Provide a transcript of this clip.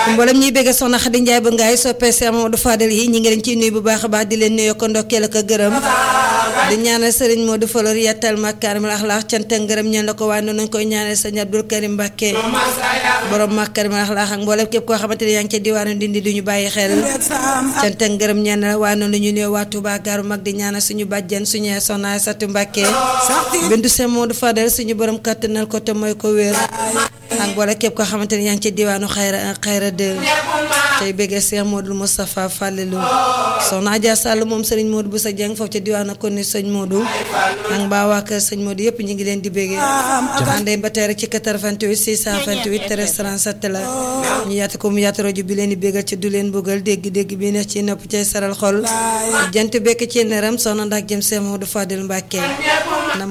mboolem ñuy bëgg soxna Xadi Njaay ba ngaay soppee Seex Mamadu Fadel yi ñi ngi leen ciy nuyu bu baax a baax di leen nuyoo ko ndokkeel ak gërëm di ñaanal sëriñ Modou Falor yattal makaarimul axlaax cant ak ngërëm ñeen la ko waaye noonu nañ koy ñaanal sëriñ Abdul Karim Mbàkke borom makaarimul axlaax ak mboolem képp koo xamante ne yaa ngi ca diwaanu Ndindi du ñu bàyyi xel cant ak ngërëm ñeen la waaye noonu la ñu nuyoo waa Touba gaaru mag di ñaanal suñu bàjjen suñu soxna Satu Mbàkke bindu Seex Modou Fadel suñu borom kàttanal ko te mooy ko wér ak mboolem képp koo xamante ne yaa ngi ca diwaanu xayra xayra de tey bëggee Cheikh Modou Moustapha Fallilou soxna Adja Sall moom sëriñ Modou bu sa jeng foofu ca diwaanu kon ni sëñ Modou ak mbaa waa kër sëñ Modou yëpp ñu ngi leen di bëggee àndee ba tey rek ci 88 628 13 37 la ñu yaatu ko mu yaatu rajo bi leen di bëggal ci du leen bëggal dégg-dégg bi neex ci nopp cay saral xol jant bekk ci neram soxna ndax jëm Cheikh Modou Fadil Mbacke